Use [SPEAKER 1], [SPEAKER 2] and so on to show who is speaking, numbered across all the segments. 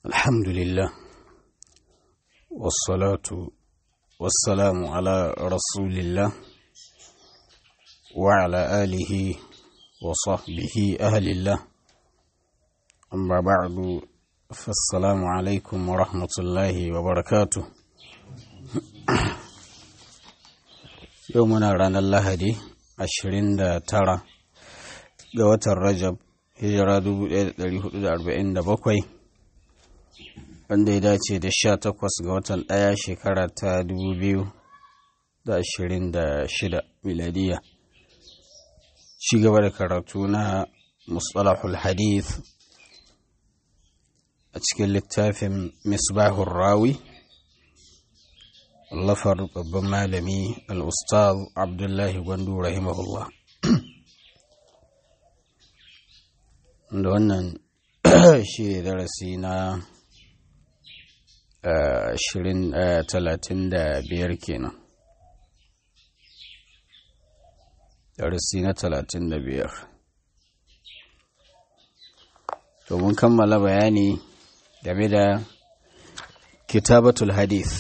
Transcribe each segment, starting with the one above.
[SPEAKER 1] الحمد لله والصلاة والسلام على رسول الله وعلى آله وصحبه أهل الله أما بعد فالسلام عليكم ورحمة الله وبركاته يومنا رانا اللهدي عشرين دا ترى قوة الرجب hijira 1447 wanda ya dace da 18 ga watan ɗaya shekara ta 2026 miladiya ci gaba da karatu na mustalahul hadith a cikin littafin misbahun rawi lafar babban malami al-ustaz abdullahi gwandu rahimahullah da wannan shi ne darasi na talatin da biyar kenan darasi na talatin da biyar to mun kammala bayani game da kitabatul hadith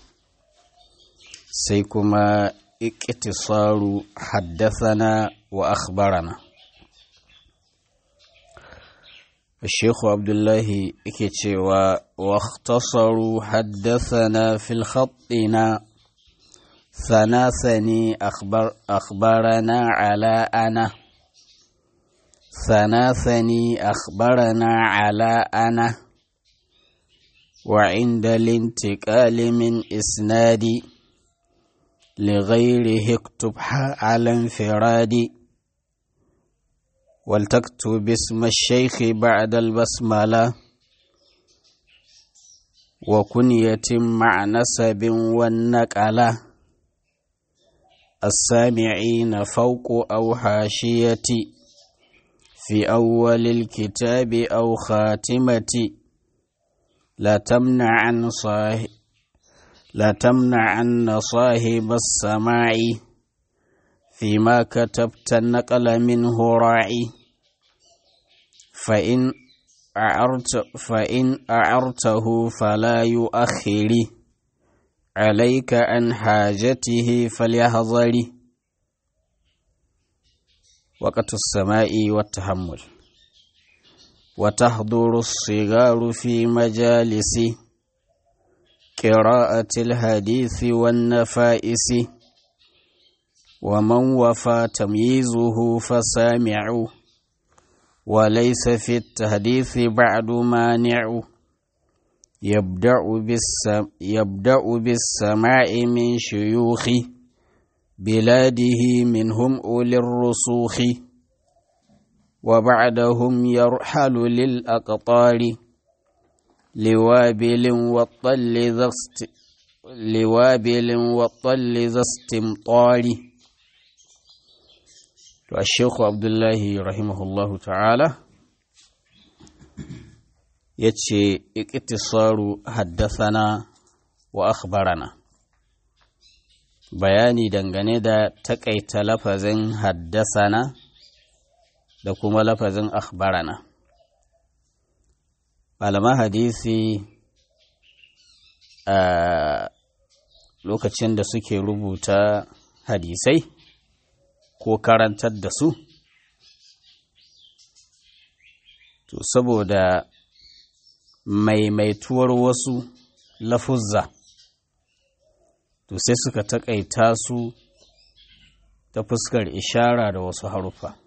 [SPEAKER 1] sai kuma ikitisaru haddasana wa akhbarana الشيخ عبد الله كتشوا واختصروا حدثنا في الخطنا ثناثني أخبر أخبرنا على أنا ثناثني أخبرنا على أنا وعند الانتقال من إسنادي لغيره اكتب على انفرادي ولتكتب اسم الشيخ بعد البسملة وكنية مع نسب والنقلة السامعين فوق أو حاشية في أول الكتاب أو خاتمة لا تمنع عن صاحب لا تمنع عن صاحب السماع فيما كتبت النقل منه راعي فإن أعرت فإن أعرته فلا يؤخر عليك عن حاجته فليحذر وقت السماء والتحمل وتحضر الصغار في مجالس قراءة الحديث والنفائس ومن وفى تمييزه فسامع وليس في التحديث بعد مانع يبدأ, بالسم يبدأ بالسماع من شيوخ بلاده منهم أولي الرسوخ وبعدهم يرحل للأقطار لوابل والطل ذا لوابل والطل ذا استمطار to Sheikhu Abdullahi rahimahullahu ta'ala ya ce ikitisaru haddasana wa akhbarana bayani dangane da takaita lafazin haddasana da kuma lafazin akhbarana malaman hadisi a lokacin da suke rubuta hadisai ko karantar da su to saboda maimaituwar wasu lafuzza to sai suka taƙaita su ta fuskar ishara da wasu haruffa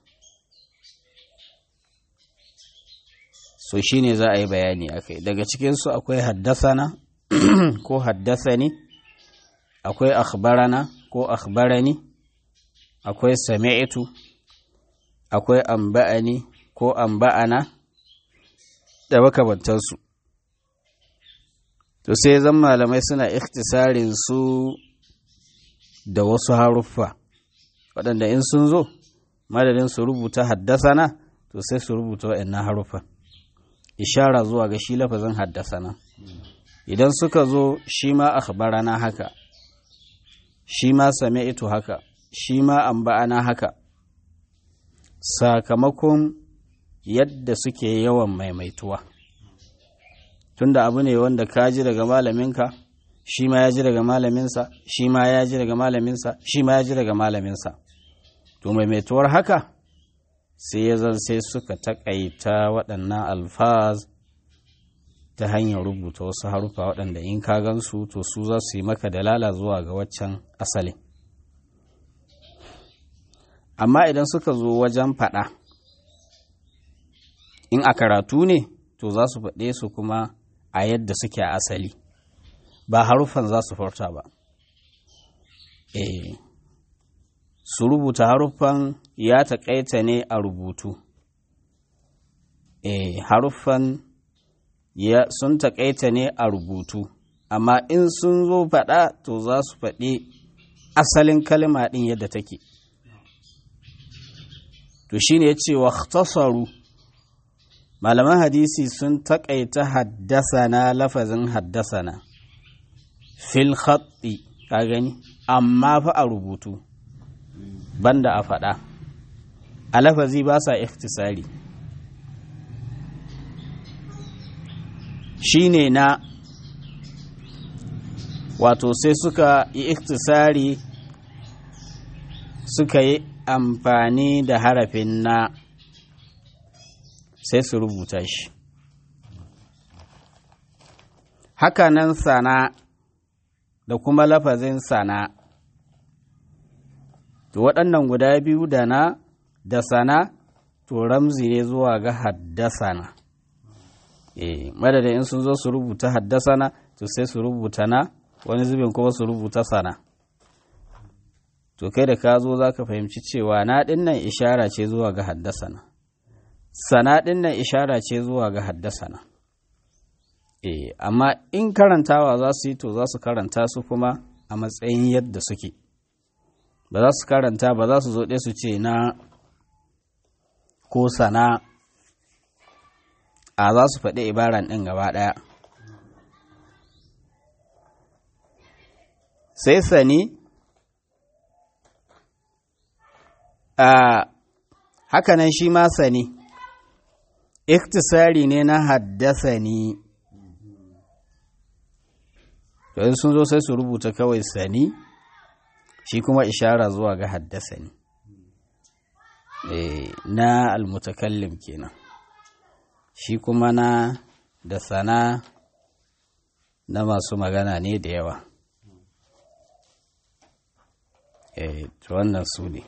[SPEAKER 1] so shi ne za a yi bayani a kai daga cikinsu akwai haddasana ko haddasani akwai akhbarana ko akhbarani akwai sami'tu akwai amba'ani ko amba'ana da makamantansu to sai zan malamai suna ikhtisarin su da wasu haruffa waɗanda in sun zo madadin su rubuta haddasana to sai su rubuta waɗannan haruffan ishara zuwa ga shi lafazin haddasana idan suka zo shi ma akhbarana haka shi ma sami'tu haka shi ma an ba'ana haka sakamakon yadda suke yawan maimaituwa tunda abu ne wanda ka ji daga malaminka shi ma ya ji daga malaminsa shi ma ya ji daga malaminsa shi ma ya ji daga malaminsa to maimaituwar haka sai ya zan sai suka taƙaita waɗannan alfaz ta hanyar rubuta wasu harufa waɗanda in ka gansu to su za su yi maka dalala zuwa ga waccan asalin amma idan suka zo wajen faɗa in a karatu ne to za su faɗe su kuma a yadda suke a asali ba haruffan za su furta ba eh su rubuta haruffan ya taƙaita ne a rubutu eh haruffan ya sun taƙaita ne a rubutu amma in sun zo faɗa to za su faɗi asalin kalma ɗin yadda take to shine ya ce wa malaman hadisi sun taƙaita haddasana lafazin haddasana fil khatti ka gani amma fa a rubutu banda a faɗa a lafazi ba sa ikhtisari shine na wato sai suka yi ikhtisari suka yi amfani da harafin na sai su rubuta shi hakanan sana da kuma lafazin sana to waɗannan guda biyu da na da sana to ramzi ne zuwa ga haddasana eh madadin in sun zo su rubuta haddasana to sai su rubuta na wani zubin kuma su rubuta sana to kai da ka zo za ka fahimci cewa na ɗin nan ishara ce zuwa ga haddasana sana ɗin nan ishara ce zuwa ga haddasana e amma in karantawa za su yi to za su karanta su kuma a matsayin yadda suke ba za su karanta ba za su zo ɗaya su ce na ko sana a za su faɗi ibaran ɗin gaba ɗaya sai sani a hakanan shi ma sani iktisari ne na haddasa ni to sun zo sai su rubuta kawai sani shi kuma ishara zuwa ga haddasa ni na almutakallim kenan shi kuma na da sana na masu magana ne da yawa to wannan su ne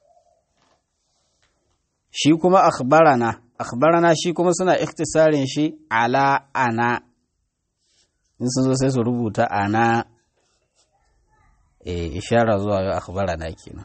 [SPEAKER 1] shi kuma akhbarana akhbarana shi kuma suna ikhtisarin shi ala ana in sun zo sai su rubuta ana e, ishara zuwa ga akhbarana kenan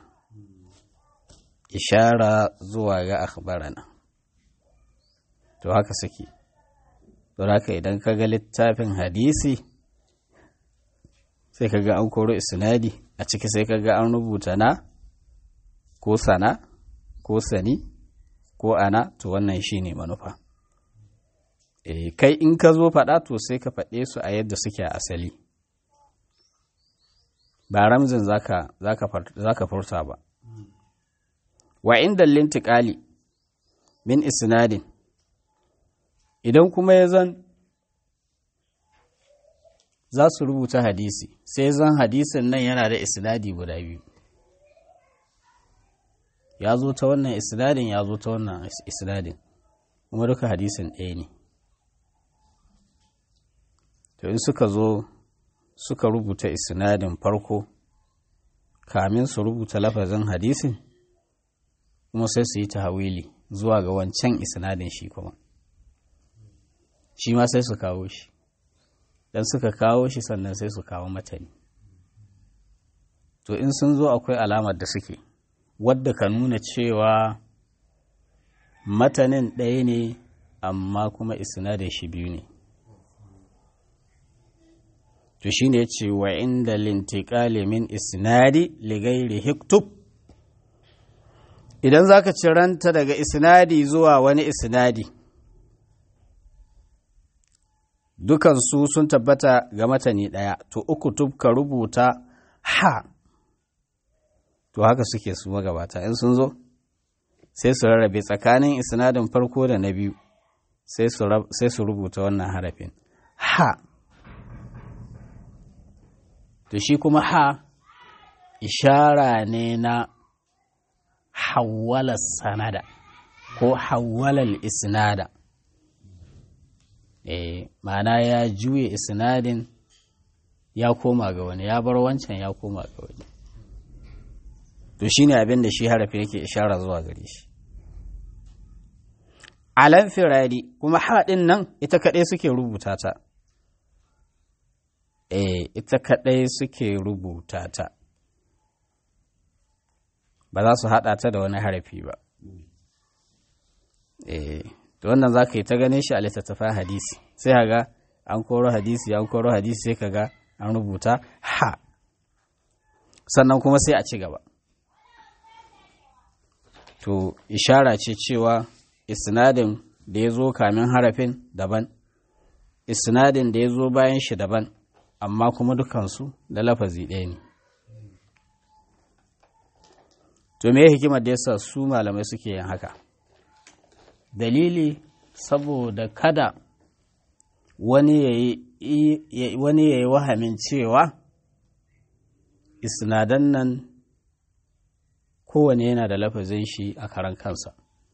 [SPEAKER 1] ishara zuwa ga akhbarana to haka suke to haka idan ka ga littafin hadisi sai ka ga an koro isnadi a ciki sai ka ga an rubuta na ko sana ko sani ko ana to wannan shi ne manufa e, kai in ka zo faɗa to sai ka faɗe su a yadda suke a asali ba ramzin za ka furta ba wa inda lintiƙali min isnadin idan kuma ya zan za su rubuta hadisi sai zan hadisin nan yana da isnadi guda biyu ya zo ta wannan isnadin ya zo ta wannan isnadin kuma duka hadisin ɗaya ne to in suka zo suka rubuta isnadin farko kamin su rubuta lafazin hadisin kuma sai su yi tahawili zuwa ga wancan isnadin shi kuma shi ma sai su kawo shi dan suka kawo shi sannan sai su kawo matani to in sun zo akwai alamar da suke wadda ka nuna cewa matanin ɗaya ne amma kuma isnadin shi biyu ne to shi ne ce wa inda lintiƙali min isnadi ligairi hiktub idan za ka ciranta daga isnadi zuwa wani isnadi dukansu sun tabbata ga matani ɗaya to uku tub ka rubuta ha to haka suke su magabata in sun zo sai su rarrabe tsakanin isnadin farko da na biyu sai su rubuta wannan harafin ha to shi kuma ha ishara ne na hawwala sanada ko hawwalal isnada eh ma'ana ya juye isnadin ya koma ga wani ya bar wancan ya koma ga wani to shine abin da shi harafi yake ishara zuwa gare shi alan firadi kuma haɗin nan ita kaɗai suke rubuta ta eh ita kaɗai suke rubuta ta ba za su haɗa ta da wani harafi ba eh to wannan za ka yi ta ganin shi a littattafan hadisi sai ga an koro hadisi an koro hadisi sai ka ga an rubuta ha sannan kuma sai a ci gaba to ishara ce cewa isnadin da ya zo kamin harafin daban isnadin da ya zo bayan shi daban amma kuma dukansu da lafazi ɗaya ne to me hikimar da yasa su malamai suke yin haka dalili saboda kada wani ya yi wahamin cewa isnadan nan kowane yana da lafazin shi a karan kansa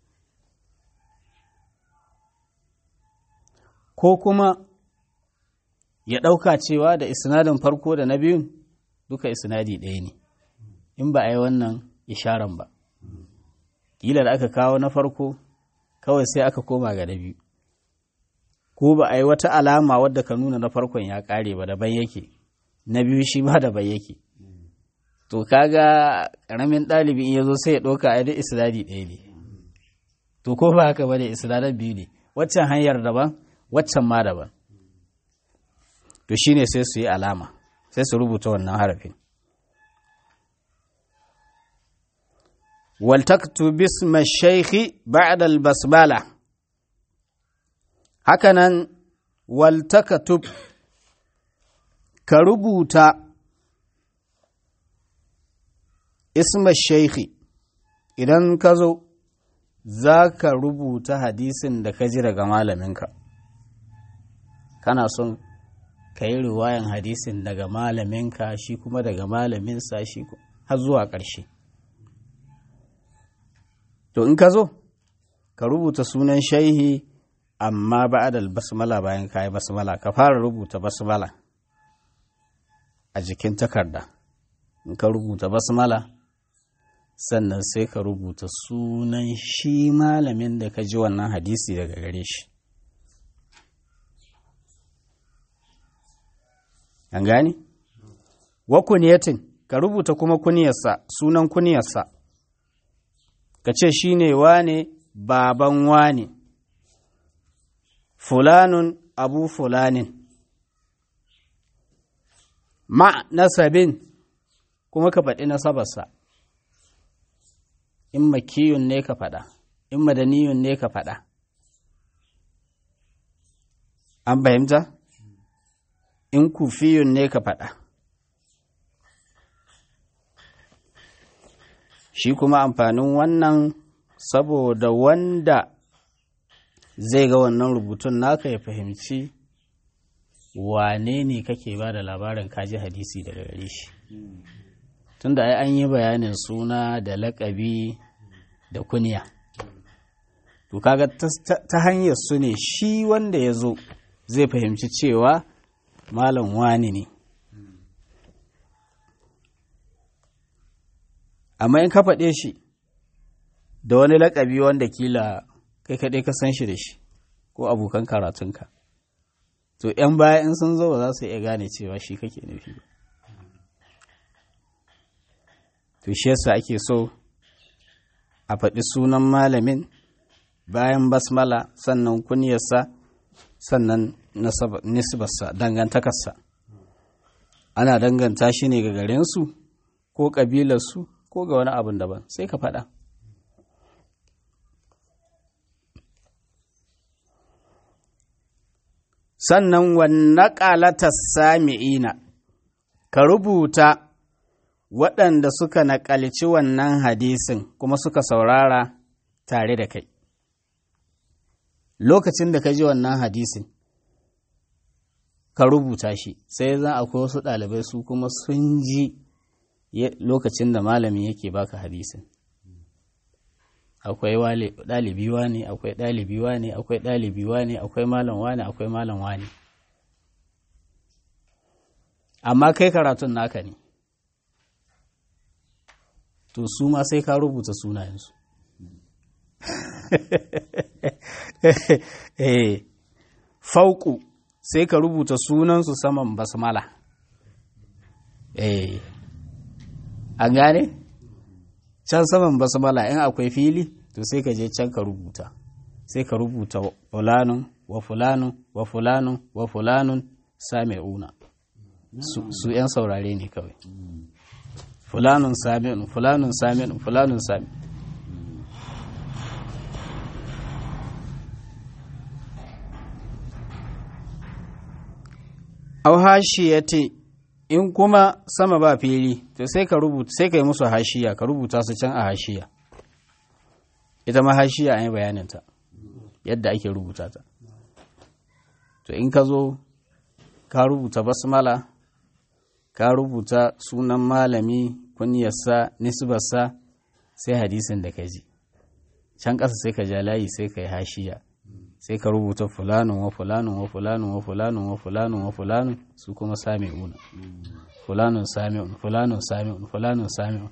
[SPEAKER 1] ko kuma ya ɗauka cewa da isnadin farko da na biyun duka isnadi ɗaya ne in ba a yi wannan isharan ba ƙila da aka kawo na farko kawai sai aka koma ga na biyu ko ba a yi wata alama wadda ka nuna na farkon ya ƙare ba daban yake na biyu shi ba daban yake to kaga ƙaramin ɗalibi in ya zo sai ya ɗauka a da isnadi ɗaya ne to ko ba haka ba ne isnadan biyu ne waccan hanyar daban waccan ma daban to shine sai su yi alama sai su rubuta wannan harafin waltaktu bisma shaikhi ba'da albasmala hakanan waltakatub ka rubuta isma shaikhi idan ka zo za ka rubuta hadisin da ka ji daga malaminka kana son ka yi riwayan hadisin daga malaminka shi kuma daga malaminsa shi har zuwa ƙarshe to in ka zo ka rubuta sunan shaihi amma ba'adal basmala bayan ka yi basmala ka fara rubuta basmala a jikin takarda in ka rubuta basmala sannan sai ka rubuta sunan shi malamin da ka ji wannan hadisi daga gare shi an gani wa kuniyatin ka rubuta kuma kuniyarsa sunan kuniyarsa ka ce shi ne wane baban wane fulanun abu fulanin ma nasabin kuma ka faɗi nasabarsa in makiyun ne ka faɗa in madaniyun ne ka faɗa an fahimta in kufiyun ne ka faɗa shi kuma amfanin wannan saboda wanda zai ga wannan rubutun naka ya fahimci wane ne kake ba da labarin kaji hadisi daga gare shi tunda ai an yi bayanin suna da lakabi da kuniya to kaga ta hanyar su ne shi wanda ya zo zai fahimci cewa malam wani ne amma in ka faɗe shi da wani lakabi wanda kila kai kaɗai ka san shi da shi ko abokan karatunka to 'yan baya in sun zo ba za su iya gane cewa shi kake nufi ba to shi yasa ake so a faɗi sunan malamin bayan basmala sannan kunyarsa sannan nisbarsa dangantakarsa ana danganta shi ne ga garinsu ko ƙabilarsu ko ga wani abin daban sai ka faɗa sannan wannan ƙalatar sami'ina ka rubuta waɗanda suka naƙalci wannan hadisin kuma suka saurara tare da kai lokacin da ka ji wannan hadisin ka rubuta shi sai zan akwai wasu ɗalibai su kuma sun ji lokacin da malamin yake baka hadisin akwai ɗalibi ne akwai ɗalibi ne akwai ɗalibi ne akwai malam wane akwai malam wane amma kai karatun naka ne to su ma sai ka rubuta sunayensu eh fauku sai ka rubuta sunansu saman basmala eh an gane can saman basmala in akwai fili to sai ka je can ka rubuta sai ka rubuta fulanun wa fulanun wa fulanun wa fulanun sami'una su 'yan saurare ne kawai fulanun sami'un fulanun sami'un fulanun sami'un au hashiyati in kuma sama ba fili to sai ka rubuta sai ka yi musu hashiya ka rubuta su can a hashiya ita ma hashiya an yi bayaninta yadda ake rubuta ta to in ka zo ka rubuta basmala ka rubuta sunan malami kunyarsa nisbarsa sai hadisin da ka ji can ƙasa sai ka ja layi sai ka yi hashiya sai ka rubuta fulanun wa fulanun wa fulanun wa fulanun wa fulanun wa fulanun su kuma sami'una fulanun sami'un fulanun sami'un fulanun sami'un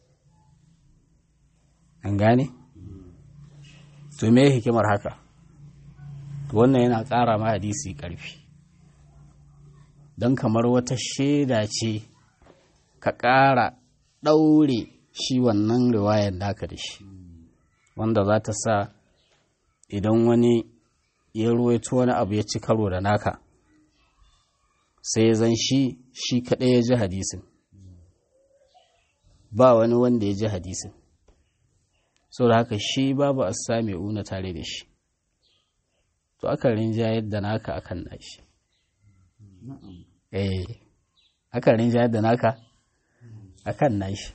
[SPEAKER 1] an gane to me hikimar haka wannan yana ƙara ma hadisi ƙarfi don kamar wata shaida ce ka ƙara ɗaure shi wannan riwayar naka da shi wanda za ta sa idan wani ya ruwaito wani abu ya ci karo da naka sai zan shi shi kaɗai ya ji hadisin ba wani wanda ya ji hadisin so da haka shi babu a sami una tare da shi to aka rinjayar da naka akan nashi eh aka rinjayar da naka akan nashi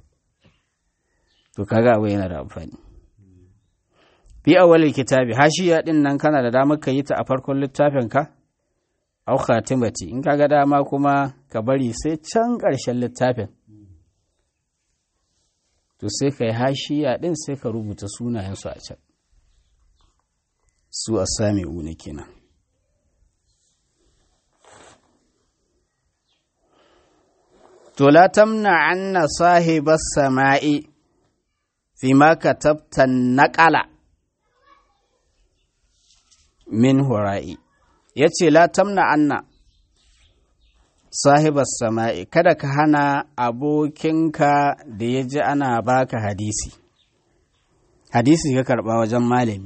[SPEAKER 1] to kaga abu yana da amfani fi awwalil kitabi hashiya din nan kana da damar ka yi ta a farkon littafin ka au khatimati in kaga dama kuma ka bari sai can ƙarshen littafin to sai ka yi hashiya din sai ka rubuta sunayensu a can su a sami una kenan to la tamna anna sahibas sama'i fi ma katabta naqala min hura'i ya ce la tamna anna sahibar sama'i kada ka hana abokinka da ya ji ana baka hadisi hadisi ka karɓa wajen malami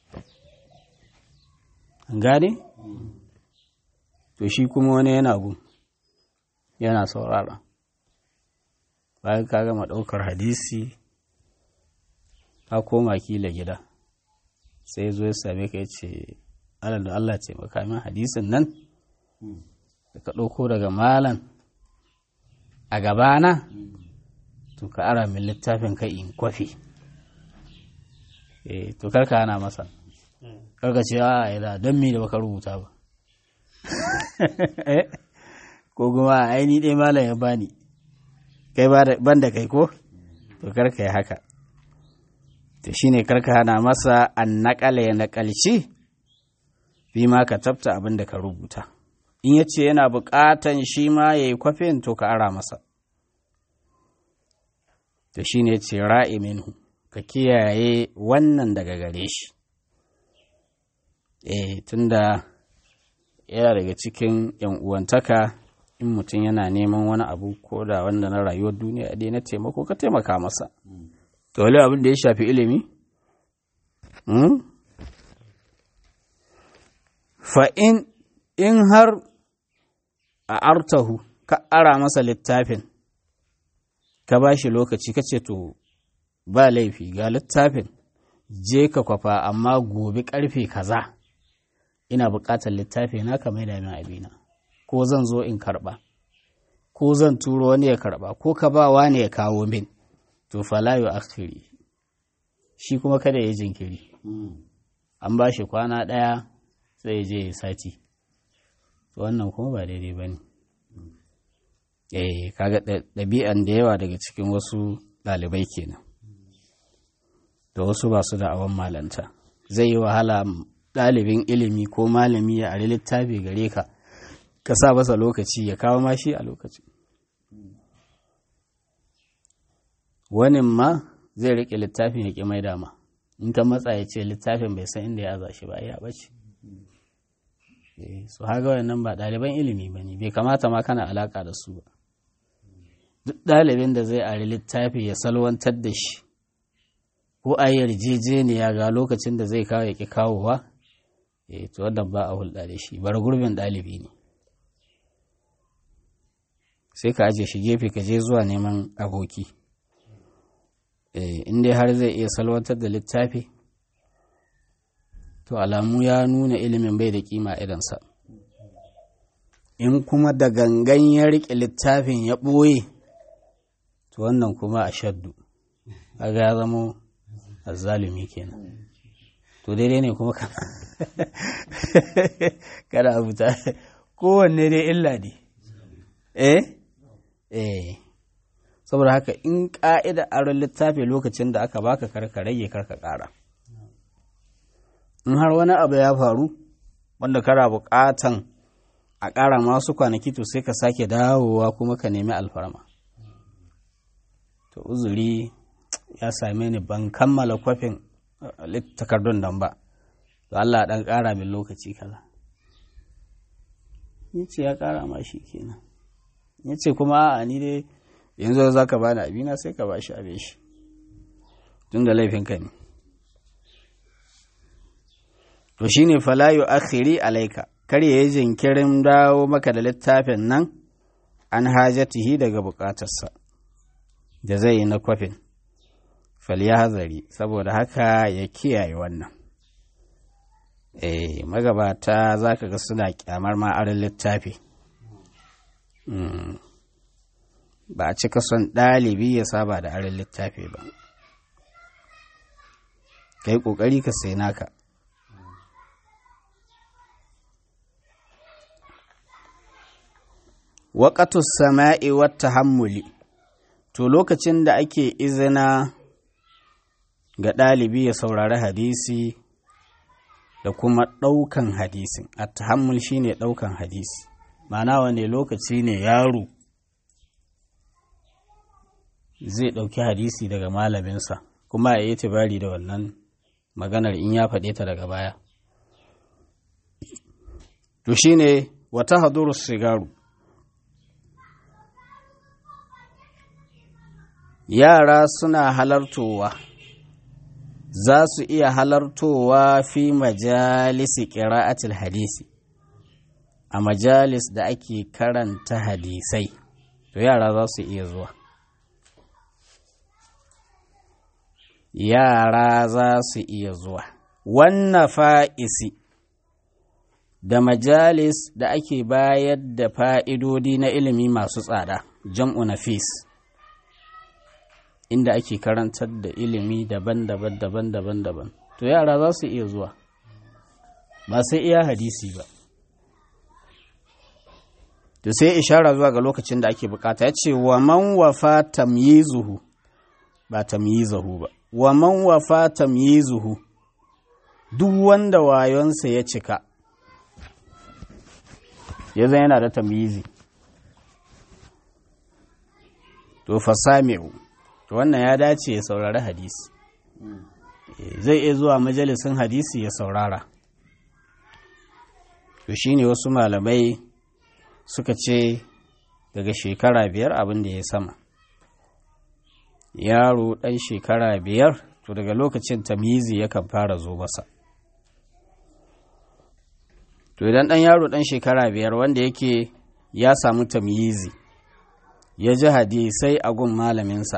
[SPEAKER 1] gane? to shi kuma wani yana gun yana saurara bayan ka gama ɗaukar hadisi ka koma kila gida sai zo ya same ka ya ce alal da Allah ce makamin hadisin nan da ka ɗauko daga malan a gabana to ka ara min littafin ka in kwafi eh to karka ana masa karka ce a ila don mi da baka rubuta ba ko kuma aini ɗaya malam ya bani kai ban da kai ko to karka yi haka to shine karka hana masa an naƙala ya naƙalci fi ma ka tabta abin da ka rubuta in ya ce yana buƙatan shi ma ya yi kwafin to ka ara masa to shi ne ce ra'i minhu ka kiyaye wannan daga gare shi eh tunda yana daga cikin yan uwantaka in mutum yana neman wani abu ko da wanda na rayuwar duniya dai na taimako ka taimaka masa to wale abin da ya shafi ilimi fa'in in har a artahu ka ara masa littafin ka ba shi lokaci ka ce to ba laifi ga littafin je ka kwafa amma gobe karfe kaza ina buƙatar littafi na ka mai min abina ko zan zo in karɓa ko zan turo wani ya karɓa ko ka ba wani ya kawo min to falayo akhiri shi kuma kada ya jinkiri an ba shi kwana ɗaya sai je ya sati to wannan kuma ba daidai ba ne eh kaga ɗabi'an da yawa daga cikin wasu ɗalibai kenan da wasu ba su da awon malanta zai yi wahala ɗalibin ilimi ko malami ya ari littafi gare ka ka sa masa lokaci ya kawo mashi a lokaci wani ma zai riƙe littafin ya ƙi mai dama in ka matsa ya ce littafin bai san inda ya aza shi ba ya bace su haga wannan ba ɗaliban ilimi ba ne bai kamata ma kana alaƙa da su ba duk ɗalibin da zai ari littafi ya salwantar da shi ko a yarjejeniya ga lokacin da zai kawo ya ƙi kawowa eh to wannan ba a hulɗa da shi bar gurbin ɗalibi ne sai ka aje shi gefe ka je zuwa neman aboki in dai har zai iya salwantar da littafi to alamu ya nuna ilimin bai da kima idansa in kuma da gangan ya riƙe littafin ya ɓoye to wannan kuma a shaddu kaga ya zamo azzalumi kenan to daidai ne kuma kada abu ta kowanne dai illa ne eh eh saboda haka in ƙa'ida aron littafi lokacin da aka baka karka rage karka ƙara in har wani abu ya faru wanda kana buƙatan a ƙara masu kwanaki to sai ka sake dawowa kuma ka nemi alfarma to uzuri ya same ni ban kammala kwafin takardun nan ba to Allah ɗan ƙara min lokaci kaza yace ya ƙara ma shi kenan yace kuma a ni dai yanzu za ka bani abina sai ka ba shi abin shi tun da laifinka ne to shi ne falayu akhiri alaika kar ya yi jinkirin dawo maka da littafin nan an hajatihi daga bukatarsa da zai yi na kwafin hazari saboda haka ya kiyaye wannan eh magabata za ka ga suna kyamar ma'arin littafi ba a cika son ɗalibi ya saba da arin littafi ba ka yi ƙoƙari ka sai naka waƙatu sama'i wata hammuli to lokacin da ake izina ga ɗalibi ya saurari hadisi da kuma ɗaukan hadisin a tahammul shine ɗaukan hadisi ma'ana wane lokaci ne yaro zai ɗauki hadisi daga malaminsa kuma ya yi tibari da wannan maganar in ya faɗe ta daga baya to shine wata haduru sigaru yara suna halartowa za su iya halartowa fi majalisi ƙira'atul hadisi a majalis da ake karanta hadisai to yara za su iya zuwa yara za su iya zuwa wannan fa'isi da majalis da ake bayar da fa'idodi na ilimi masu tsada jam'u nafis inda ake karantar da ilimi daban-daban daban-daban daban to yara za su iya zuwa ba sai iya hadisi ba to sai ishara zuwa ga lokacin da ake bukata ya ce wa man wafa tamyizuhu ba tamyizahu ba wa man wafa tamyizuhu duk wanda wayonsa ya cika ya zan yana da tamyizi to fasami'u to wannan ya dace ya saurari hadisi zai iya zuwa majalisin hadisi ya saurara to shine wasu malamai suka ce daga shekara biyar abin da ya sama yaro ɗan shekara biyar to daga lokacin tamyizi yakan fara zo masa to idan ɗan yaro ɗan shekara biyar wanda yake ya samu tamyizi ya ji hadisai a gun malaminsa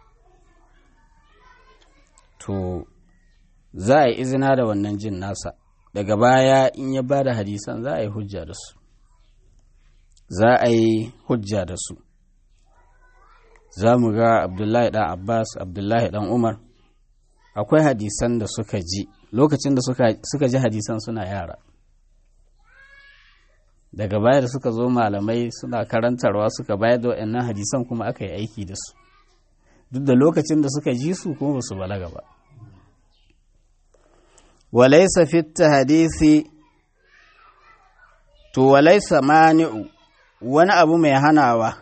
[SPEAKER 1] to za a yi izina da wannan jin nasa daga baya in ya ba da hadisan za a yi hujja da su za a yi hujja da su za mu ga abdullahi ɗan abbas abdullahi ɗan umar akwai hadisan da suka ji lokacin da suka ji hadisan suna yara daga baya da suka zo malamai suna karantarwa suka bayar da waɗannan hadisan kuma aka yi aiki da su duk da lokacin da suka ji su kuma ba su balaga ba walaisa fitta hadisi to walaisa mani'u wani abu mai hanawa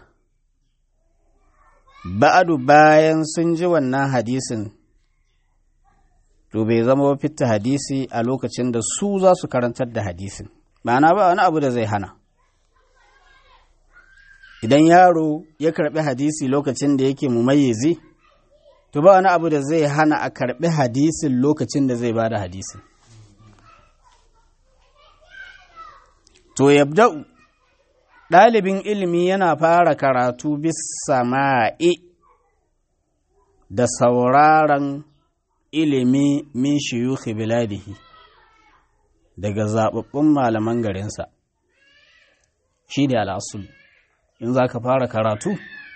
[SPEAKER 1] ba'adu bayan sun ji wannan hadisin to bai zama fitta hadisi a lokacin da su za su karantar da hadisin ma'ana ba wani abu da zai hana idan yaro ya karbi hadisi lokacin da yake mumayyizi to ba wani abu da zai hana a karbi hadisin lokacin da zai bada hadisin to yabda'u ɗalibin ilimi yana fara karatu bisa ma'i da sauraron ilimi min shiyuhi biladihi daga zaɓaɓɓun malaman garinsa shi da al'asul in za ka fara karatu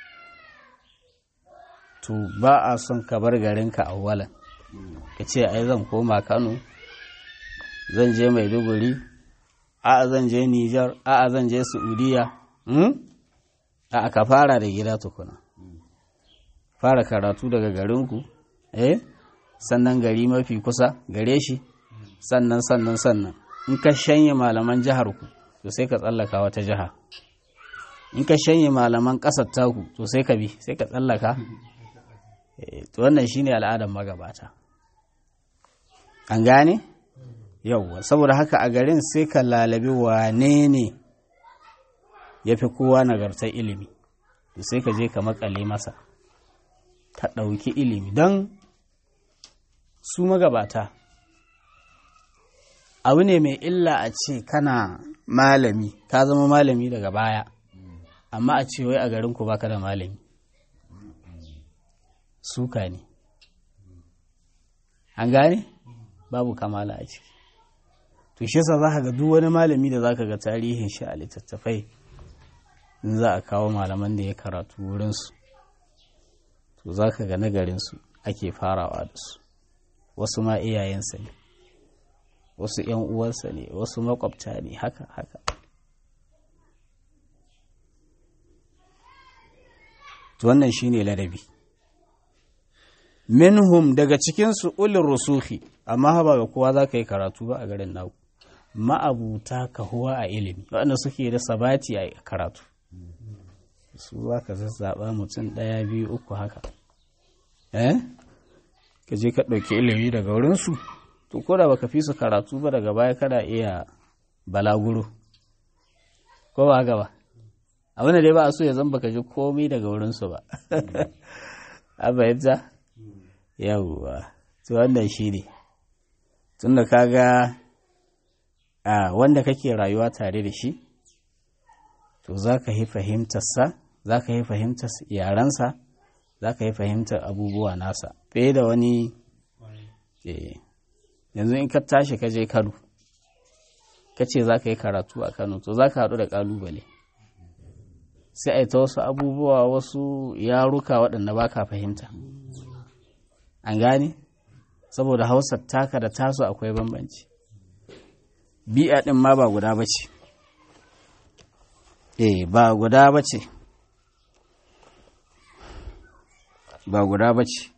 [SPEAKER 1] to ba a son ka bar garinka a walan ka ce ai zan koma kano zan je maiduguri a'a zan je nijar a'a zan je saudiya a'a ka fara da gida tukuna fara karatu daga garinku eh sannan gari mafi kusa gare shi sannan sannan sannan in ka shanye malaman jihar ku to sai ka tsallaka wata jiha in ka shanye malaman ƙasar taku to sai ka bi sai ka tsallaka to wannan shine al'adar magabata an gane yauwa saboda haka a garin sai ka lalabi wane ne ya fi kowa nagartar ilimi to sai ka je ka makale masa ka ɗauki ilimi don su magabata abu ne mai illa a ce kana malami ka zama malami daga baya amma a ce wai a garinku baka da malami suka ne an gane babu kamala a ciki to shi yasa zaka ga duk wani malami da zaka ga tarihin shi a littattafai in za a kawo malaman da ya karatu wurinsu to zaka ga nagarinsu ake farawa da su wasu ma iyayensa ne wasu ‘yan uwansa ne wasu makwabta ne haka haka to wannan shine ladabi minhum daga cikinsu ulin rusuhi amma ba ga kowa za ka yi karatu ba a garin naku ma'abuta kahuwa a ilimi waɗanda suke da sabati a karatu su za ka zazzaɓa mutum ɗaya biyu uku haka eh ka je ka ɗauki ilimi daga wurinsu to ko da baka fi su karatu ba daga baya kana iya balaguro ko ba haka ba abin da dai ba a so ya zan baka ji komai daga wurinsu ba a bayyanta yawwa to wannan shi ne tunda kaga a wanda kake rayuwa tare da shi to za ka yi fahimtarsa za ka yi fahimtar yarensa za ka yi fahimtar abubuwa nasa fiye da wani yanzu in ka tashi ka je kano ka ce za ka yi karatu a kano to za ka haɗu da ƙalubale sai a yi ta wasu abubuwa wasu yaruka waɗanda ba ka fahimta an gane saboda hausar taka da tasu akwai bambanci bi'a ɗin ma ba guda ba ce eh ba guda ba ce ba guda ba ce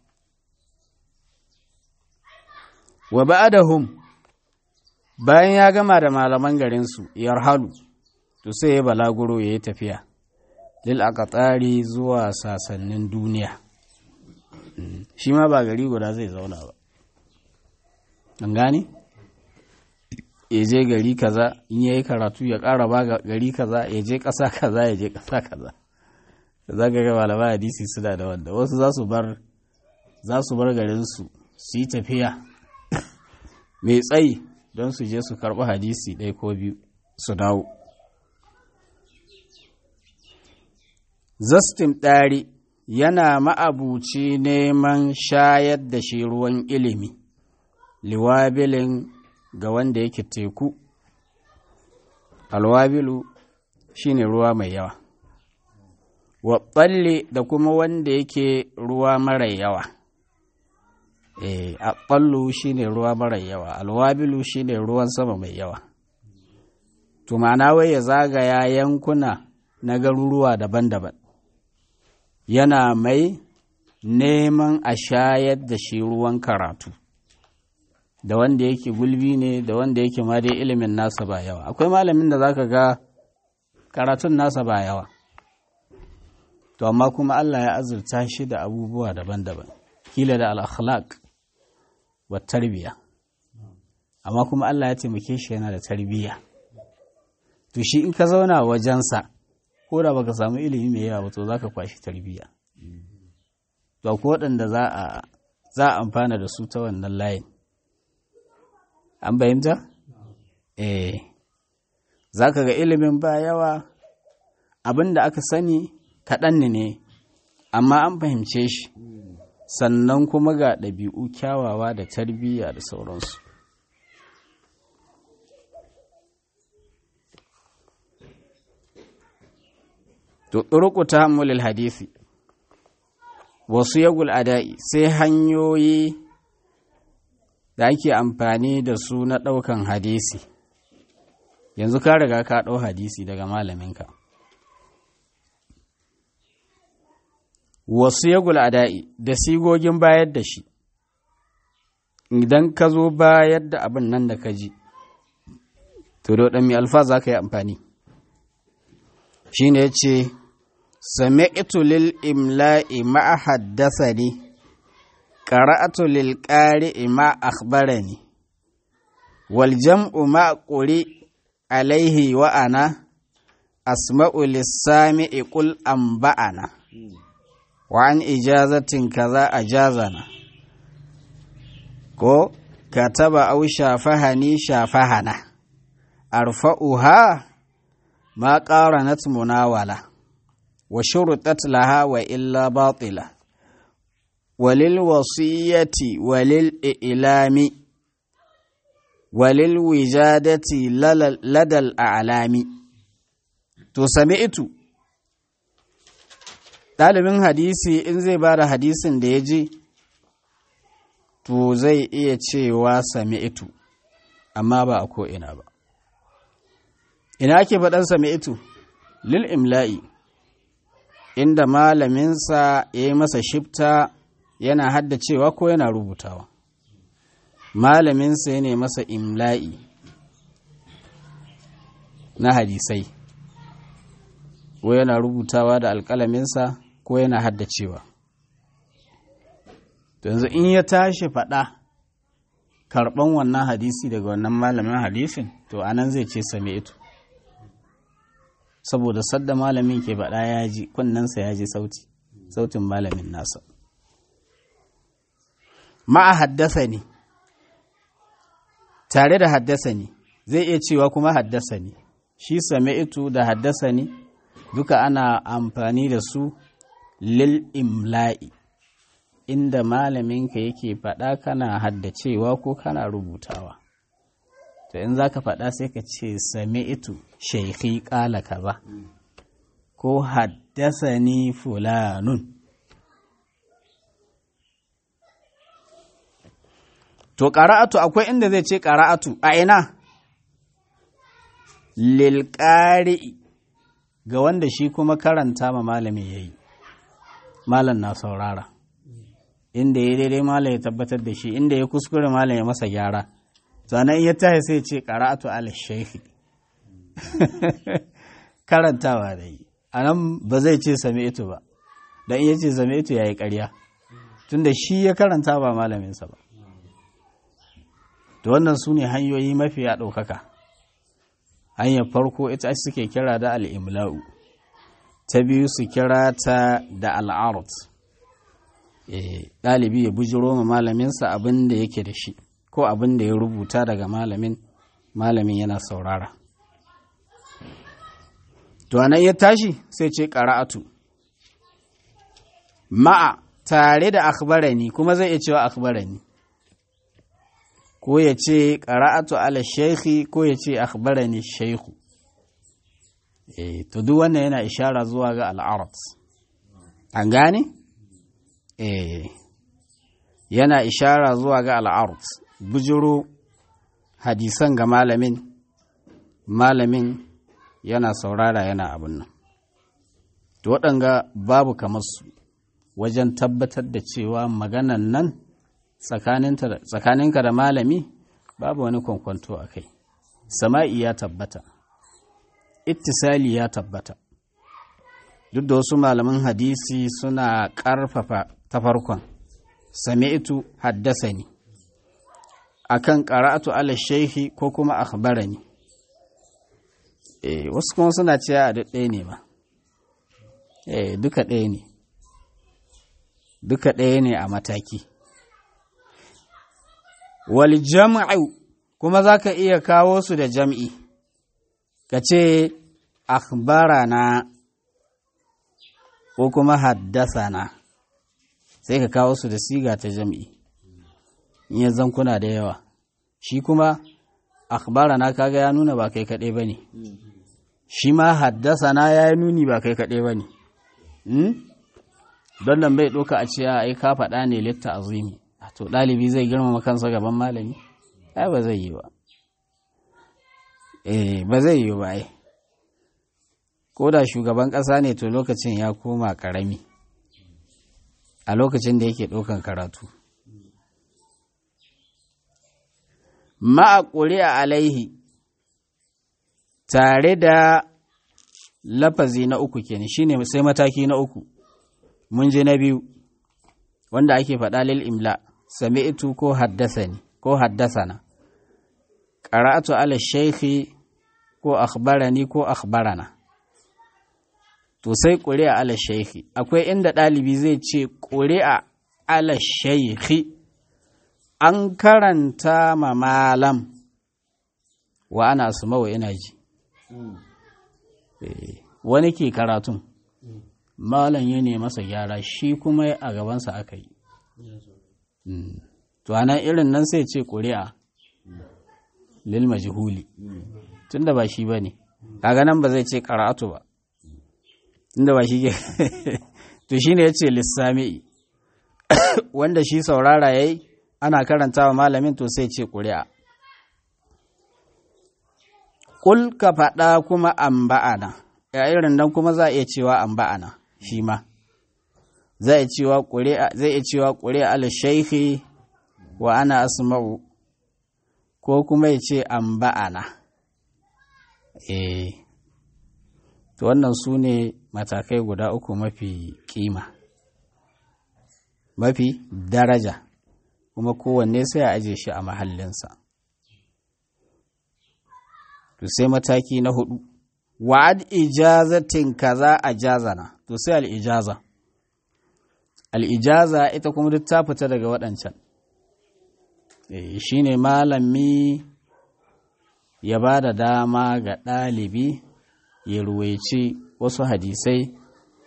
[SPEAKER 1] wa ba'adahum bayan ya gama da malaman garinsu yarhalu to sai ya balaguro ya yi tafiya lil aqtari zuwa sasannin duniya shi ma ba gari guda zai zauna ba an gane ya je gari kaza in yayi karatu ya ƙara ba gari kaza ya je ƙasa kaza ya je ƙasa kaza za ka ga malaman hadisi suna da wanda wasu za su bar za su bar garinsu su yi tafiya mai tsayi don su je su karɓi hadisi ɗaya ko biyu su dawo zastin ɗari yana ma'abuci neman shayar da shi ruwan ilimi liwabilin ga wanda yake teku alwabilu shine ruwa mai yawa waɓalle da kuma wanda yake ruwa mara yawa e, a ɓallu shine ruwa mara yawa alwabilu shine ruwan sama mai yawa to ma'ana wai ya zagaya yankuna na garuruwa daban-daban yana mai neman a shayar da shi ruwan karatu da wanda yake gulbi ne da wanda yake ma dai ilimin nasa ba yawa akwai malamin da zaka ga karatun nasa ba yawa to amma kuma Allah ya azurta shi da abubuwa daban-daban kila da al-akhlaq wa tarbiya amma kuma Allah ya taimake shi yana da tarbiya to shi in ka zauna wajensa ko da baka samu ilimi mai yawa ba to zaka kwashi tarbiya to ko waɗanda za a za a amfana da su ta wannan layin an bayyanta eh zaka ga ilimin ba yawa abin da aka sani kaɗan ne amma an fahimce shi sannan kuma ga ɗabi'u kyawawa da tarbiyya da sauransu to ɗurƙu ta hamulil hadisi wasu yagul ada'i sai hanyoyi da ake amfani da su na ɗaukan hadisi yanzu ka riga ka ɗau hadisi daga malaminka wasu yagul ada'i da sigogin bayar da shi idan ka zo bayar da abin nan da ka ji to da waɗanne alfa za ka yi amfani shi ne ce sami'tu lil imla'i ma haddasani qara'atu lil qari'i ma akhbarani wal jam'u ma quri alaihi wa ana asma'u lis sami'i qul anba'ana wa an ijazatin kaza ajazana ko kataba aw shafahani shafahana arfa'uha ma qaranat munawala wa shurutat laha wa illa batila walil wasiyati walil ilami walil wijadati ladal a'lami to sami'tu ɗalibin hadisi in zai ba da hadisin da ya ji to zai iya cewa sami'tu amma ba a ko'ina ba ina ake faɗan sami'tu lil imla'i inda malaminsa ya yi masa shifta yana haddacewa ko yana rubutawa malaminsa ya ne masa imla'i na hadisai ko yana rubutawa da alƙalaminsa ko yana haddacewa yanzu in ya tashi faɗa karɓan wannan hadisi daga wannan malamin hadisin to anan zai ce same ito saboda sadda malamin ke faɗa ya ji kunnensa ya ji sauti sautin malamin nasa ma'a haddasa ne tare da haddasa ne zai iya cewa kuma haddasa ne shi sami'tu da haddasa ne duka ana amfani da su lil imla'i inda malaminka yake faɗa kana haddacewa ko kana rubutawa to in za ka faɗa sai ka ce sami'tu shaikhi ƙala kaza ko haddasa ni fulanun To, ƙara'atu akwai inda zai ce ƙara'atu a ina? Lilƙari ga wanda shi kuma karanta ma malami ya yi, malam na saurara, inda ya daidai malam ya tabbatar da shi, inda ya kuskure malam ya masa gyara, sannan ya tahi sai ce ƙara'atu al-shaifi. Karantawa da yi, a nan ba zai ce same ito ba, don iya ce same ito ya yi ƙarya, tunda shi ya karanta ba malaminsa ba. da wannan su ne hanyoyi mafiya ɗaukaka hanyar farko ita suke kira da al'imla'u ta biyu su kira ta da al'arut ɗalibi ya bujiro ma malaminsa abin da yake da shi ko abin da ya rubuta daga malamin malamin yana saurara to anan ya tashi sai ce ƙara'atu ma'a tare da akhbarani kuma zai iya cewa akhbarani ko ya ce ƙara'atu ala shaikhi ko ya ce akhbarani shaikhu eh to duk wannan yana ishara zuwa ga al'arat an gane eh yana ishara zuwa ga al'arat bujiro hadisan ga malamin malamin yana saurara yana abin nan to waɗanga babu kamar su wajen tabbatar da cewa maganan nan tsakaninka da malami babu wani kwankwanto a kai sama'i ya tabbata ittisali ya tabbata duk da wasu malaman hadisi suna ƙarfafa ta farkon sami'tu haddasani akan qara'atu ala shaykhi ko kuma akhbarani eh wasu kuma suna cewa a duk ɗaya ne ba eh duka ɗaya ne duka ɗaya ne a mataki wal jam'u kuma zaka iya kawo su da jam'i ka ce akhbarana ko kuma haddasana sai ka kawo su da siga ta jam'i in ya zankuna da yawa shi kuma akhbarana kaga ya nuna ba kai kaɗai ba ne shi ma haddasana ya yi nuni ba kai kaɗai ba ne don nan bai ɗauka a cewa ai ka faɗa ne litta azumi to ɗalibi zai girmama kansa gaban malami ai ba zai yi ba eh ba zai yi ba ai ko da shugaban ƙasa ne to lokacin ya koma ƙarami a lokacin da yake ɗaukan karatu ma'a ƙuri'a alaihi tare da lafazi na uku kenan shine sai mataki na uku mun je na biyu wanda ake faɗa lil imla sami'tu ko haddasani ko haddasana qara'atu ala shaykhi ko akhbarani ko akhbarana to sai ƙuri'a ala shaykhi akwai inda ɗalibi zai ce ƙuri'a ala shaykhi an karanta ma malam wa ana wa ina ji wani ke karatun malam ya ne masa gyara shi kuma a gabansa aka yi to anan irin nan sai ce ƙuri'a lil majhuli tunda ba shi ba ne kaga nan ba zai ce karatu ba tunda ba shi ke to shine ya ce lissami'i wanda shi saurara ya yi ana karanta wa malamin to sai ce ƙuri'a Kul ka faɗa kuma an ba'ana, ya irin nan kuma za a iya cewa an ba'ana shi ma, zai iya cewa ƙuri'a ala shaikhi wa ana asma'u ko kuma ya ce an ba'ana. Eh, to wannan su ne matakai guda uku mafi kima, mafi daraja, kuma kowanne sai a aje shi a mahallinsa. to sai mataki na hudu wa'ad ijazatin kaza a jazana to sai al'ijaza al'ijaza ita kuma duk ta fita daga waɗancan shi ne malami ya ba da dama ga ɗalibi ya ruwaici wasu hadisai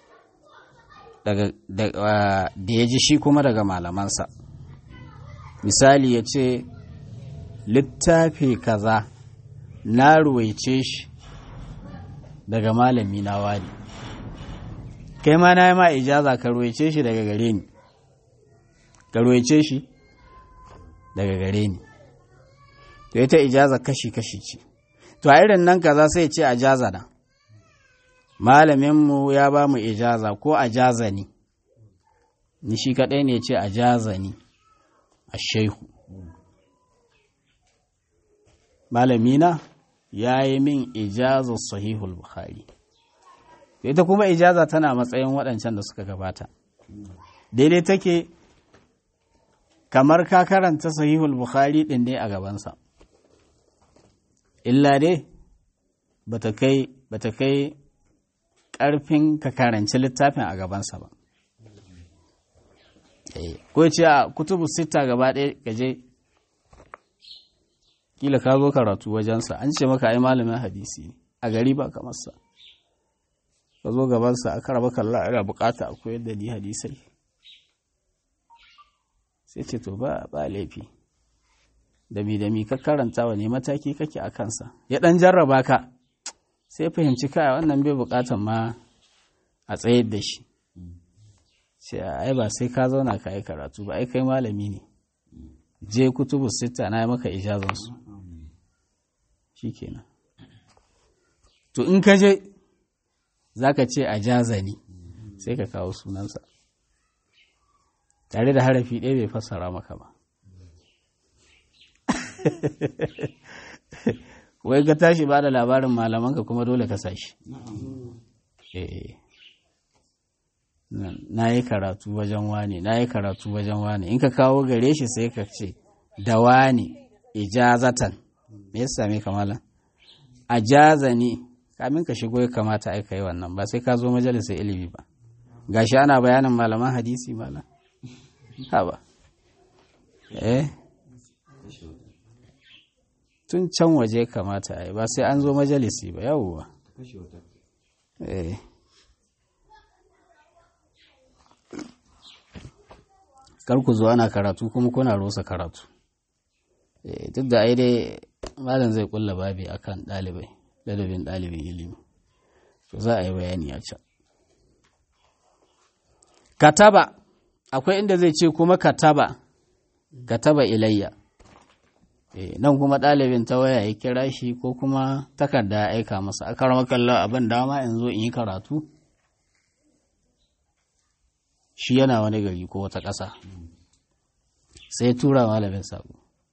[SPEAKER 1] da ya ji shi kuma daga malamansa misali ya ce littafi kaza na ruwaice shi daga malami na wani kai ma na yi ma ijaza ka ruwaice shi daga gare ni ka ruwaice shi daga gare ni to ita ijaza kashi-kashi ce to a irin nan kaza sai ce a jaza na malaminmu ya ba mu ijaza ko a jaza ni ni shi kaɗai ne ce a jaza ni a shaihu malamina ya yi min ijaza sahihul bukhari ita kuma ijaza tana matsayin waɗancan da suka gabata daidai take kamar ka karanta sahihul bukhari ɗin ne a gabansa illa dai bata kai bata kai ƙarfin ka karanci littafin a gabansa ba ko ce a kutubu sita gaba ɗaya gaje kila ka zo karatu wajensa an ce maka ai malamin hadisi ne a gari ba kamar sa ka zo gabansa aka raba kalla ana bukata a koyar da ni hadisai sai ce to ba ba laifi da mi da mi ka karanta wa ne mataki kake a kansa ya dan jarraba ka sai fahimci kai wannan bai bukatan ma a tsayar da shi sai ai ba sai ka zauna ka yi karatu ba ai kai malami ne je kutubu sita na yi maka ijazansu shi kenan to in ka je za ka ce a jazani sai ka kawo sunansa tare da harafi ɗaya bai fassara maka ba wai ka tashi ba da labarin malamanka kuma dole ka sashi na yi karatu wajen wane na yi karatu wajen wane in ka kawo gare shi sai ka ce da wane ijazatan me yasa me kamala a jazani kamin ka shigo ya kamata aika yi wannan ba sai ka zo majalisar ilimi ba gashi ana bayanin malaman hadisi malam ha ba eh tun can waje kamata a yi ba sai an zo majalisi ba yawwa eh kar ku zo ana karatu kuma kuna rusa karatu duk da ai dai malam zai kulla babi akan ɗalibai ladabin ɗalibin ilimi to za a yi bayani a can kataba akwai inda zai ce kuma kataba kataba ilayya nan kuma ɗalibin ta waya ya kira shi ko kuma takarda ya aika masa a karama kallon abin dama in zo in yi karatu shi yana wani gari ko wata ƙasa sai tura malamin sabo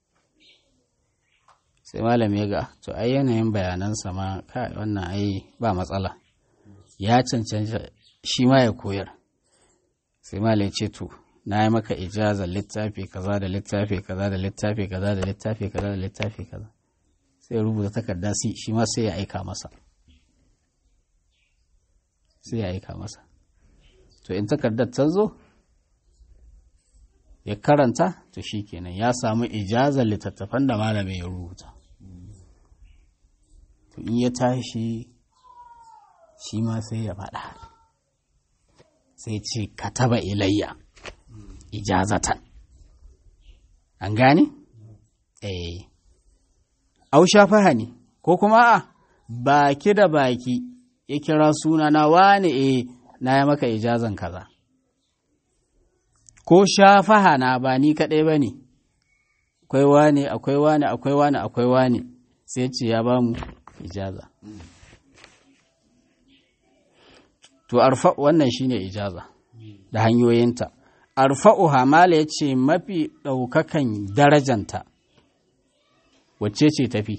[SPEAKER 1] sai malam ya ga to ai yanayin bayanansa ma kai wannan ai ba matsala ya cancanta shi ma ya koyar sai malam ce to na yi maka ijazar littafi kaza da littafi kaza da littafi kaza da littafi kaza da littafi kaza sai rubuta takarda shi ma sai ya aika masa sai ya aika masa to in takardar ta zo ya karanta to shi kenan ya samu ijazar littattafan da malamin ya rubuta to in ya tashi shi ma sai ya faɗa sai ce ka taba ilayya ijazatan an gane? eh au shafaha ne ko kuma a baki da baki ya kira suna na wane eh na ya maka ijazan kaza ko shafaha na ba ni kaɗai ba ne akwai wane akwai wane akwai wane akwai wane sai ce ya ba mu ijaza to arfa wannan shine ijaza da hanyoyinta arfa'u hamala ya ce mafi ɗaukakan darajanta wacce ce tafi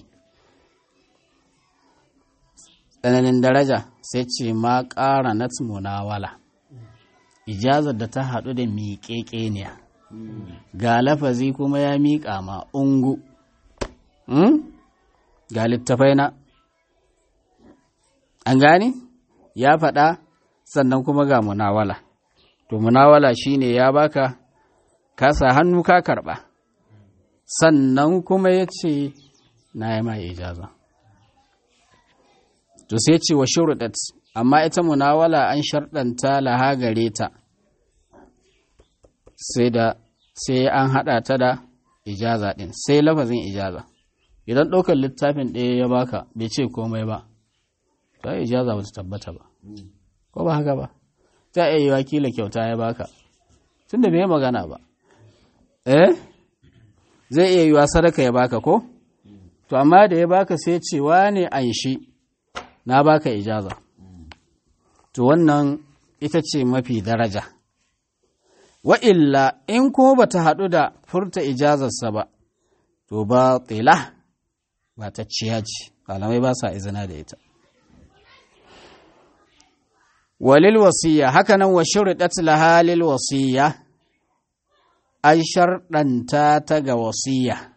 [SPEAKER 1] tsananin daraja sai ce ma ƙara na munawala ijazar da ta haɗu da miƙeƙeniya ga lafazi kuma ya miƙa ma ungu ga littafai na an gane ya faɗa sannan kuma ga munawala to munawala shine ya baka kasa hannu ka karɓa sannan kuma ya ce na yi ma ijaza to sai ce wa shuruɗat amma ita munawala an sharɗanta laha gare ta sai da sai an haɗa ta da ijaza ɗin sai lafazin ijaza idan ɗaukar littafin ɗaya ya baka bai ce komai ba ta ijaza ba ta tabbata ba ko ba haka ba ta iya yi wakila kyauta ya baka tun da bai magana ba eh zai iya yiwa sadaka ya baka ko to amma da ya baka sai cewa ne an shi na baka ijaza to wannan ita ce mafi daraja wa'illa in kuma ba ta haɗu da furta ijazarsa ba to ba tsila ba ta ciya ce malamai ba sa izina da ita walil wasiya hakanan wa shuridat laha lil wasiya an sharɗanta ta ga wasiya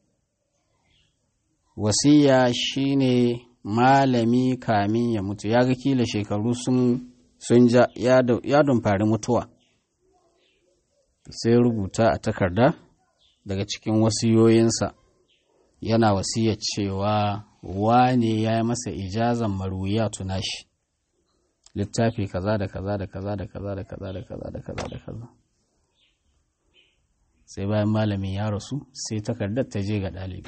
[SPEAKER 1] wasiya shine malami kamin ya mutu ya ga kila shekaru sun sun ja ya dumfari mutuwa sai rubuta a takarda daga cikin wasiyoyinsa yana wasiya cewa wane ya yi masa ijazan maruya tuna shi littafi kaza da kaza da kaza da kaza da kaza da kaza da kaza da kaza sai bayan malamin ya rasu sai takardar ta je ga ɗalibi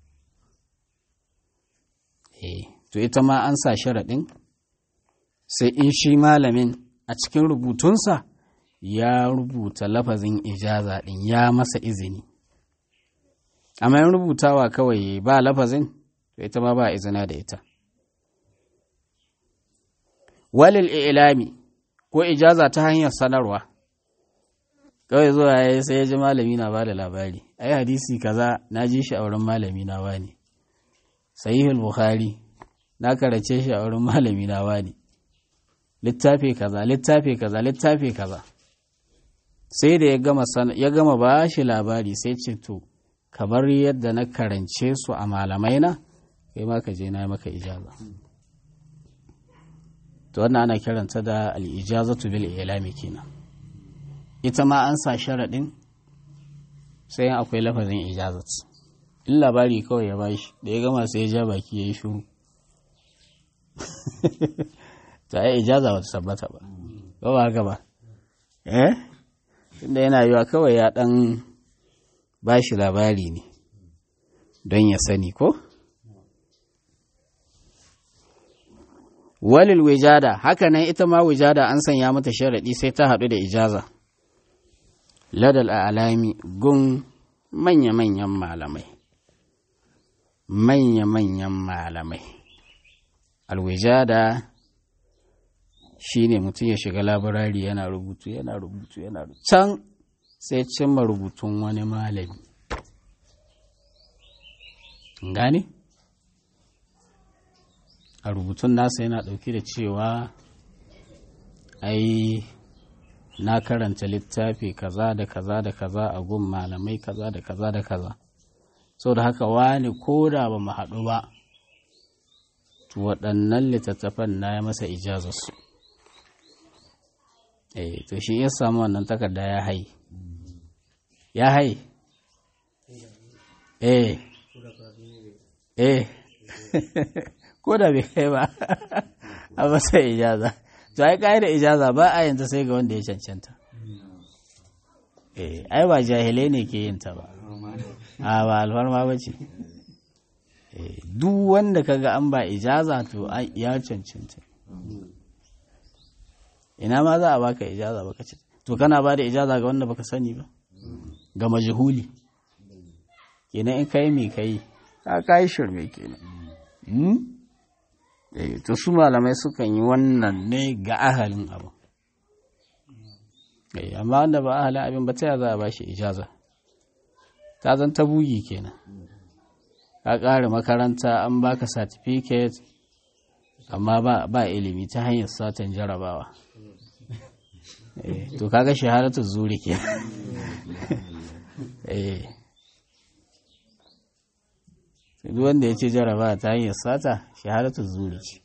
[SPEAKER 1] eh to ita ma an sa sharaɗin sai in shi malamin a cikin rubutunsa ya rubuta lafazin ijaza ɗin ya masa izini amma yin rubutawa kawai ba lafazin to ita ma ba izina da ita walil ilami ko ijaza ta hanyar sanarwa kawai zuwa ya sai ya ji malami na ba da labari ai hadisi kaza na ji shi a wurin malami na wani sahihul bukhari na karace shi a wurin malami na wani littafi kaza littafi kaza littafi kaza sai da ya gama ya gama ba shi labari sai ce to kamar yadda na karance su a malamai na kai ma ka je na maka ijaza to wannan ana kiranta da al-ijazatu bil ilami kenan ita ma an sa sharaɗin sai akwai lafazin ijazat in labari kawai ya bashi da ya gama sai ya ja baki ya yi shuru ta yi ijaza ba ta tabbata ba ba ba haka ba eh tunda yana yiwa kawai ya ɗan bashi labari ne don ya sani ko walil wijada hakanan ita ma wijada an sanya mata sharaɗi sai ta haɗu da ijaza ladal alami gun manya-manyan malamai manya-manyan malamai alwijada shi ne mutum ya shiga labarari yana rubutu yana rubutu yana rubutu can sai cimma rubutun wani malami gane a rubutun nasa yana ɗauki da cewa ai na karanta littafi kaza da kaza da kaza a gun malamai kaza da kaza da kaza sau da haka wani ko da ba mu haɗu ba to waɗannan littattafan na ya masa ijazarsu eh to shi ya samu wannan takarda ya hai ya hai eh eh ko da bai kai ba a masa ijaza to ai da ijaza ba a yanta sai ga wanda ya cancanta eh ai ba jahilai ne ke yin ta ba a ba alfarma ba ce duk wanda kaga an ba ijaza to ya cancanta ina ma za a baka ijaza baka ce to kana ba da ijaza ga wanda baka sani ba ga majhuli kenan in kai me kai ka kai shirme kenan to su malamai sukan yi wannan ne ga ahalin abu amma wanda ba ahalin abin ba ta za a ba shi ijaza ta zan ta bugi kenan ka ƙara makaranta an baka certificate amma ba ilimi ta hanyar satan jarabawa to kaga shahadatu zuri ke duk wanda ya ce jarabawa ta hanyar sata shahadatu zuri ce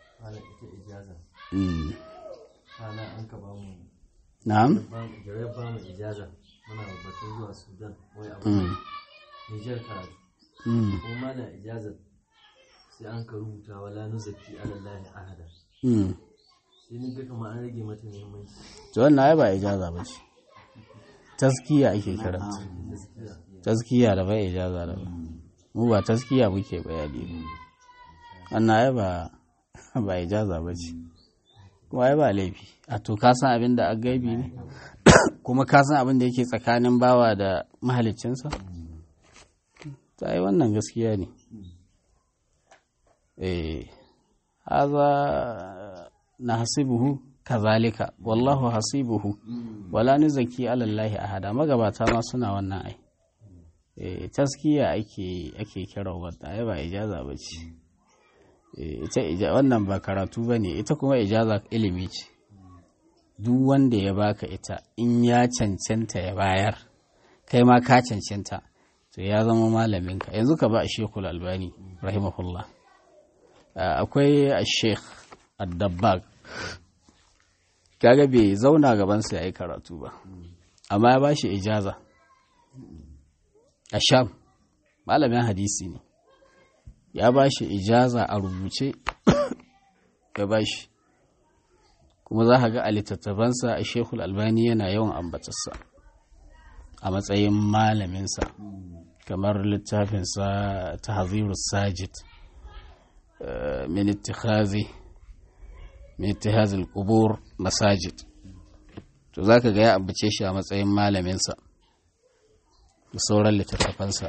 [SPEAKER 1] na'am
[SPEAKER 2] Jirai ba mu ijaza muna batun zuwa Sudan wai abu Nijar karatu. Kuma mana ijazar sai an ka rubuta wala nuzaki alallahi ahada. Sai ni ga kamar an rage mata muhimmanci.
[SPEAKER 1] to wannan ai ba ijaza ba ce taskiya ake karanta taskiya da ba ijaza da ba mu ba taskiya muke bayani wannan ai ba ba ijaza ba ce kuma ai ba laifi a to ka san abin da gaibi ne kuma ka san abin da yake tsakanin bawa da mahaliccinsa ta yi wannan gaskiya ne eh haza na hasibuhu kazalika wallahu hasibuhu wala nuzaki alallahi ahada magabata ma suna wannan ai eh taskiya ake ake kira wadda ai ba ijaza ba ce ita wannan ba karatu ba ne ita kuma ijaza ilimi ce duk wanda ya baka ita in ya cancanta ya bayar kai ma ka cancanta to ya zama malaminka yanzu ka ba a shekul albani rahimahullah akwai a sheikh addabbag kaga bai zauna gabansa ya yi karatu ba amma ya ba shi ijaza a sham malamin hadisi ne ya ba shi ijaza a rubuce ya ba shi kuma za ka ga a littattafansa a shekul albani yana yawan ambatarsa a matsayin malaminsa kamar littafinsa ta haziru sajid min ittikhazi min ittihazil qubur masajid to zaka ga ya ambace shi a matsayin malaminsa da sauran littattafansa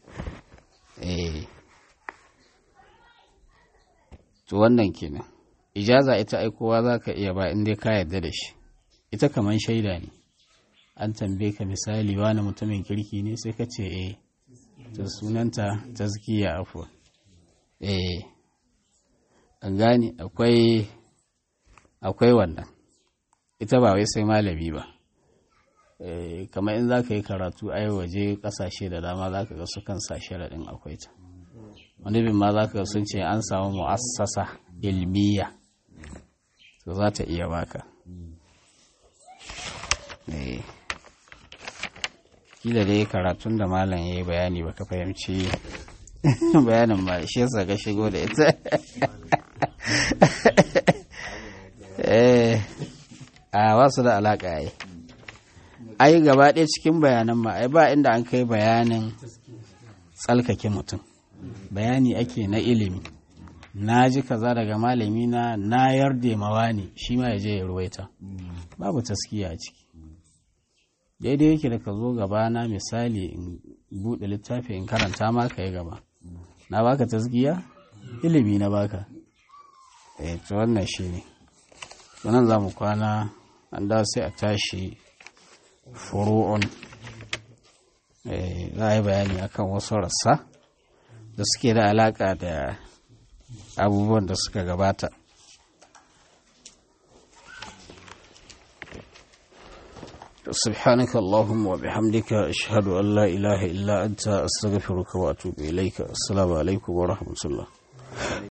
[SPEAKER 1] eh to wannan kenan ijaza ita aikowa za ka iya ba in dai ka yarda da shi ita kamar shaida ne an tambaye ka misali wani mutumin kirki ne sai ka ce eh ta sunanta tazkiya afuwa eh an gane akwai akwai wannan ita ba wai sai malami ba kamar in za ka yi karatu a waje kasashe da dama za ka ga su kan sa sharaɗin akwai ta wani bin ma za ka sun ce an samu mu'assasa ilmiya to za ta iya baka kila dai karatun da malam ya yi bayani baka fahimci bayanin ba shi yasa ka shigo da ita a wasu da alaƙa yi ai gaba ɗaya cikin bayanan ma ai ba inda an kai bayanin tsalkake mutum bayani ake na ilimi na ji kaza daga malami na na yarda mawa ne shi ma ya je ya ruwaita babu taskiya a ciki daidai yake da ka zo gaba na misali in buɗe littafi in karanta ma ka yi gaba na baka taskiya ilimi na baka eh to wannan shi ne nan za mu kwana an da sai a tashi furu'un za a yi bayani akan wasu rassa da suke da alaka da abubuwan da suka gabata سبحانك اللهم وبحمدك أشهد أن لا إله إلا أنت أستغفرك وأتوب إليك السلام عليكم ورحمة الله